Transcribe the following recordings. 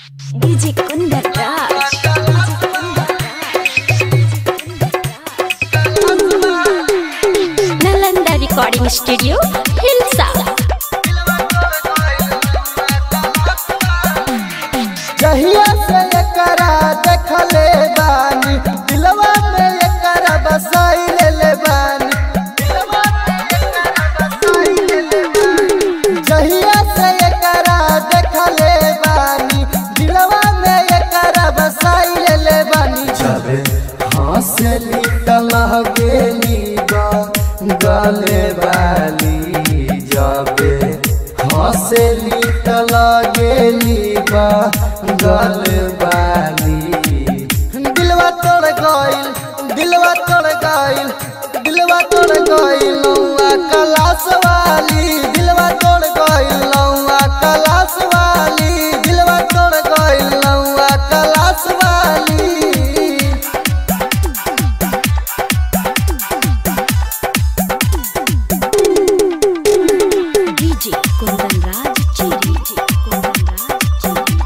DJ Kundar Raj. Nalanda Recording Studio, Hilsa. जहिया से एकरा देखले बानी दिलवा में एकरा बसाई ले बानी जहिया से एकरा देखले बानी दिलवा में एकरा बसाई ले बानी जबे हंसली तलहगेली गले वाली जबे हंसली तलगेली गले वाली दिलवा तोड़ गइल दिलवा तोड़ गइल दिलवा तोड़ गइल नौआ कलास वाली दिलवा तोड़ गइल नौआ कलास वाली दिलवा तोड़ गइल नौआ कलास वाली DJ Kundan Raj Chiri. DJ Kundan Raj Chiri.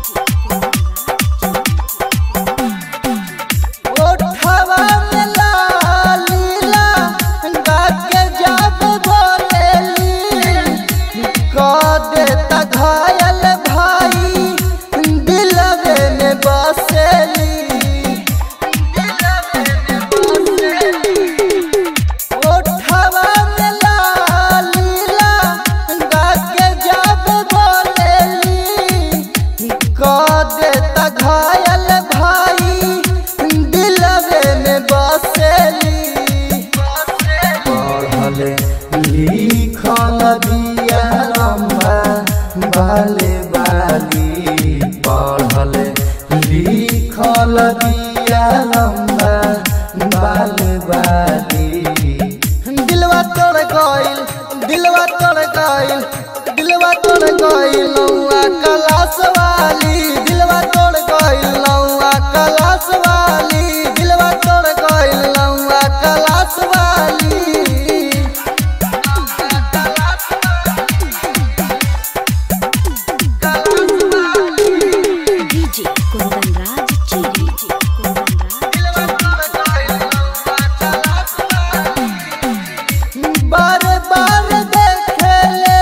ओठवा में लालीला गाके जाब बोलेली कह देता घायल भाई दिलवे में बसेली ओठवा में लालीला गाके जाब बोलेली कह देता घायल भाई दिलवे में बसेली पढ़ले लिखल दिया रम्बा बाले बाली पढ़ले लिखल दिया रम्बा बाले बाली दिलवा तोड़ गइल दिलवा तोड़ गइल दिलवा तोड़ गइल नौआ कलास वाली दिलवा तोड़ गइल नौआ कलास वाली दिलवा तोड़ गइल नौआ कलास वाली DJ Kundan Raj Chiri. DJ Kundan Raj बार बार देखे ले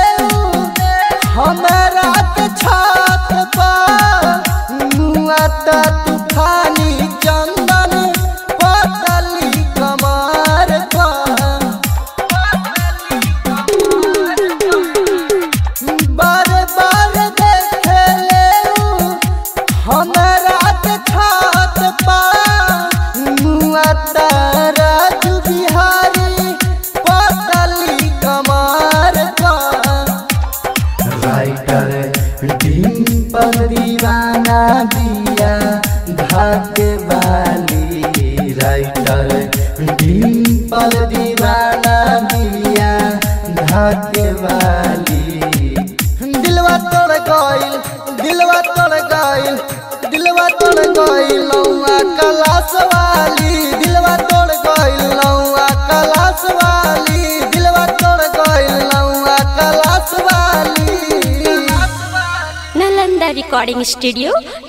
हमरा के छात पर मुआ ता तूफानी चंदन पतली कमार पर बार बार देखे ले हमरा के छात पर मुआ ता राजू बिहारी पतली कमार पर राइटर डिम्पल दीवाना दिया धाके वाली राइटर डिम्पल दीवाना दिया धाके वाली दिलवा तोड़ गइल दिलवा तोड़ गइल दिलवा तोड़ गइल नौआ कलास वाली दिलवा तोड़ गइल नौआ कलास वाली दिलवा तोड़ गइल नौआ कलास वाली Nalanda Recording Studio,